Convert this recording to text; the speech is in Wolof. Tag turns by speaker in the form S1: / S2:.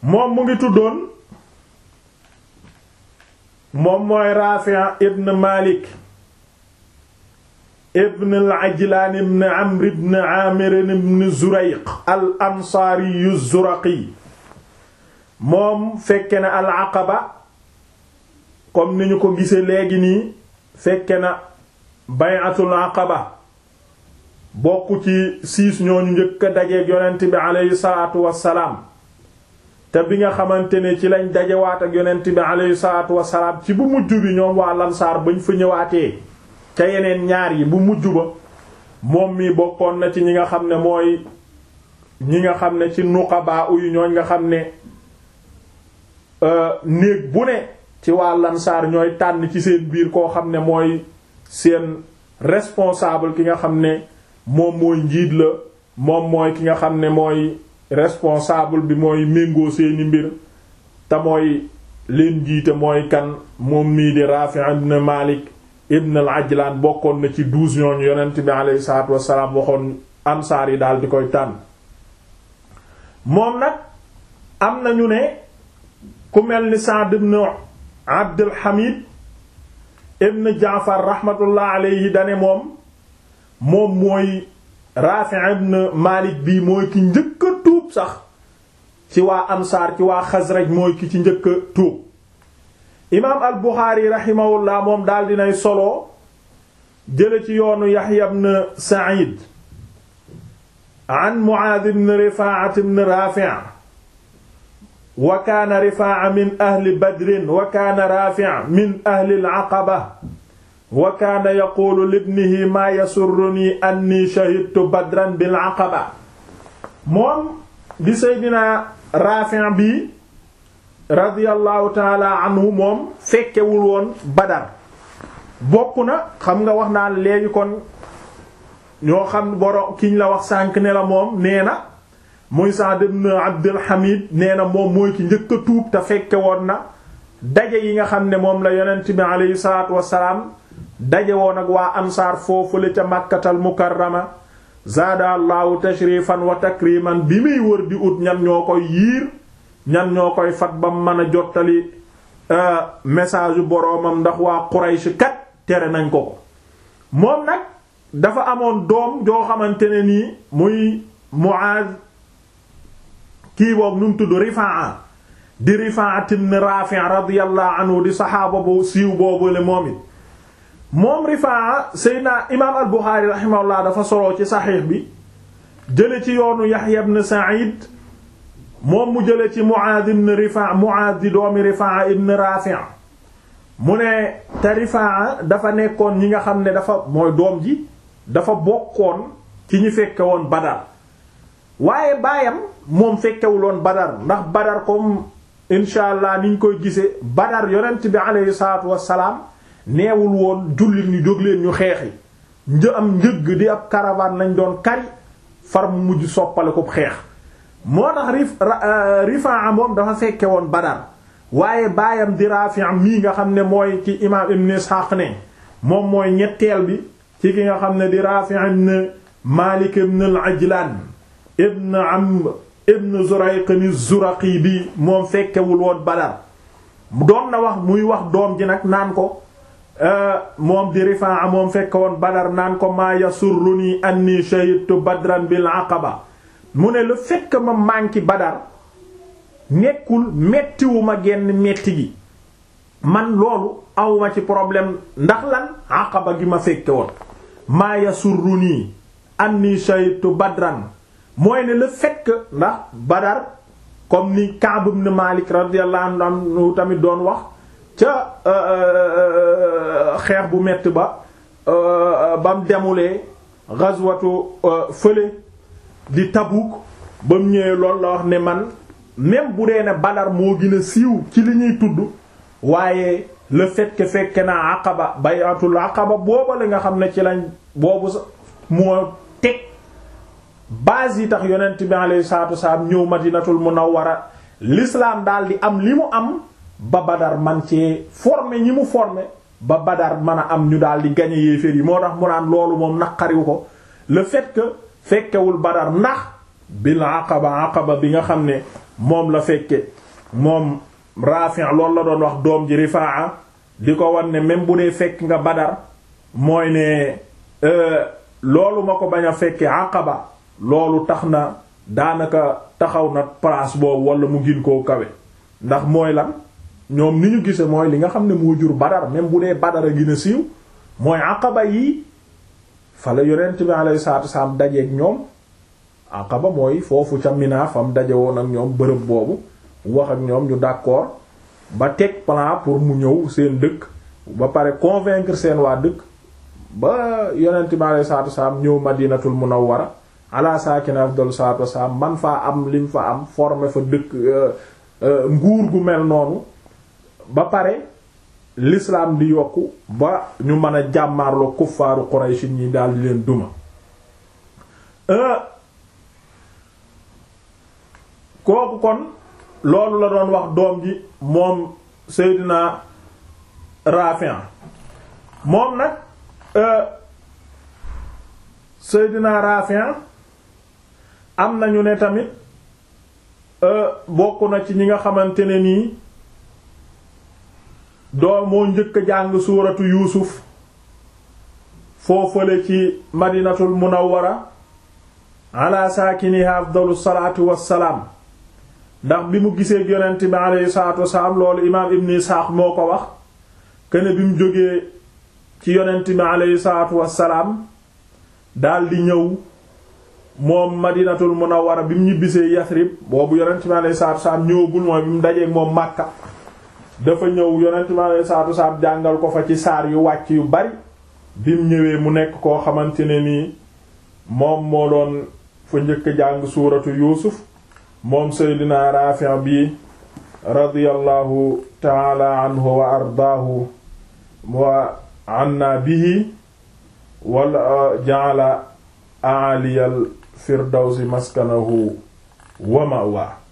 S1: moom mu ngi tuddoon moom mooy Raafi' ibn Malik ibn al-Ajlaan ibn Amr ibn Aamir ibn Zurayq al-Ansaari az-Zuraqi moom fekke na al-Aqaba comme ni ñu ko gisee léegi nii fekke na bay'atul Aqaba bokk ci siis ñooñu njëkk a dajeeg yonent bi aleyhi salaatu wassalaam te bi nga xamante ne ci lañ dajewaat ak yonent bi aleyhi salaatu wassalaam ci bu mujj bi ñoom waa Lansaar bañ fa ñëwaatee ca yeneen ñaar yi bu mujj ba moom mi bokkoon na ci ñi nga xam ne mooy ñi nga xam ne ci nuqabaa uyu ñooñ nga xam ne néeg bu ne ci waa Lansaar ñooy tànn ci seen biir koo xam ne mooy seen responsable ki nga xam ne moom mooy njiit la moom mooy ki nga xam ne mooy responsable bi mooy méngoo seeni mbir te mooy leen jiite mooy kan moom mii di Rafi' ibn Malik ibn al-Ajlan bokkoon na ci douze ñooñu yonent bi alayhi salaatu wassalaam waxoon ansaar yi daal di koy tànn moom nag am nañu ne ku mel ni Sa'd ibn Abdul Hamid ibn Jaafar rahmatullah alayhi dane moom moom mooy Rafi' ibn Malik bii mooy ki njëkk a tuub sax ci waa ansaar ci waa Xasraj mooy ki ci njëkk a tuub imaam al Buxaari rahimahullah moom daal dinay solo jële ci yoonu Yaxya ibn Sa'id an Muaaz ibn Rifaa'a ibn Raafi' wa kaana Rifaa'a min ahli Badrin wa kaana Raafi' min ahli al-Aqaba wa kaana yaquulu libnihi maa yasurrunii annii shahidtu Badran bil-Aqaba moom di Seydina Raafi' bi radiyallahu taala anhu moom fekkewul woon Badar bokk na xam nga wax naa léegi kon ñoo xam boro kiñ la wax sànq ne la moom nee na muy Sa'd ibn Abdul Hamid nee na moom mooy ki njëkk a tuub te fekke woon na daje yi nga xam ne moom la yonent bi aleyhi salaatu wassalaam daje woon ak waa ansaar foofu la ca Makkatal Mukarrama zaada allahu tashrifan wa takriman bi muy wër di ut ñan ñoo koy yiir ñan ñoo koy fat ba mën a jottali message yu boroomam ndax waa Quraysh kat tere nañ ko ko moom nag dafa amoon doom joo xamante ne nii muy Muaz kii boobu nu mu tudd Rifaa di Rifaa ibn Rafi' radiyallahu anhu di saxaaba bu siiw boobu le moom it moom Rifaa Seydina imaam al-Bukhari rahimahullah dafa soloo ci saxiix bi jële ci yoonu Yahya ibn Sa'id moom mu jële ci Muaaz ibn Rifaa Muaaz di doomi Rifaa ibn Rafi' mu ne te Rifaa dafa nekkoon ñi nga xam ne dafa mooy doom ji dafa bokkoon ci ñi fekke woon Badar waaye baayam moom fekkewuloon Badar ndax Badar comme insha allah niñ koy gisee Badar yonent bi aleyhi salaatu wassalaam neewul woon jullit ñu jóg leen ñu xeexi një am njëgg di ab caravane lañ doon kari far mu mujj soppale ko xeex moo tax rif Rifaa moom dafa fekke woon Badar waaye baayam di Rafi' mii nga xam ne mooy ci imaam Ibn Ishaq ne moom mooy ñetteel bi ci ki nga xam ne di Rafi' ibn Malik ibn al-Ajlan ibn Amr ibn Zurayq az-Zuraqi bi moom fekkewul woon Badar doon na wax muy wax doom ji nag naan ko moom di Rifaa moom fekke woon Badar naan ko maa yasurruni anni shahidtu Badran bil Aqaba mu ne le fait que ma manqué Badar nekkul mettiwuma genn metti gi man loolu awma ci problème ndax lan Aqaba gi ma fekke woon maa yasurruni anni shahidtu Badran mooy ne le fait que ndax Badar comme ni Ka'b ibn Malik radiyallahu anhu tamit doon wax ca xeex bu metti ba bam demulee ghazwatu fële di Tabuk ba mu ñëwee loolu la wax ne man même bu dee ne Badar moo gën a siiw ci li ñuy tudd waaye le fait que fekke naa Aqaba bay'atul Aqaba booba la nga xam ne ci lañ boobu sa moo teg base yi tax yonent bi alayhi salaatu wasalaam ñëw Madinatul Munawwara l'islam daal di am li mu am ba Badar man cee former ñi mu former ba Badar mën a am ñu daal di gagner yéeféer yi moo tax mu naan loolu moom naqariwu ko le fait que fekkewul Badar ndax bil aqaba aqaba bi nga xam ne moom la fekke moom Rafi' loolu la doon wax doom ji Rifaa di ko wan ne même bu dee fekk nga Badar mooy ne loolu ma ko bañ a fekke Aqaba loolu tax na daanaka taxaw na place boobu wala mu gin koo kawe ndax mooy lan ñoom ni ñu gise mooy li nga xam ne moo jur Badar même bu dee Badar a gën a siiw mooy Aqaba yi fa la yonent bi alayhi salaatu wasallam dajeek ñoom Aqaba mooy foofu ca Mina fam daje woon ak ñoom bërëb boobu wax ak ñoom ñu d'accord ba teg plan pour mu ñëw seen dëkk ba pare convaincre seen waa dëkk ba yonent bi alayhi salaatu wasallam ñëw Madinatul Munawwara ala saakina afdalu salaatu wasallam man faa am lim fa am former fa dëkk nguur gu mel noonu ba pare l'islam di yokku ba ñu mën a jàmmaarloo kuffaaru Quraysh ñi daal di leen duma kooku kon loolu la doon wax doom ji moom Seydina Rafi' moom nag Seydina Rafi' am nañu ne tamit bokk na ci ñi nga xamante ne nii doo moo njëkk a jàng suuratu yuusuf foofale ci madinatul munawwara ala saakiniha afdalu salaatu wassalaam ndax bi mu gisee yonent bi alayhi salaatu wassalaam loolu imaam ibn Isxaaq moo ko wax kene bi mu jógee ci yonent bi alayhi salaatu wassalaam daldi ñëw moom madinatul munawwara bi mu ñibbisee Yasrib boobu yonent bi alayhi salaatu wassalaam ñëwagul mooy bi mu dajee moom Makka dafa ñëw yonent bi alayhi salaatu wassalaam jàngal ko fa ci saar yu wàcc yu bari bi mu ñëwee mu nekk koo xamante ne nii moom moo doon fa njëkk jàng suuratu yuusuf moom seydina Raafi' bi radiyallahu taala anhu wa ardaahu wa anna bihi wala ja'ala a'aliyal firdawsi maskanahu wa ma'wa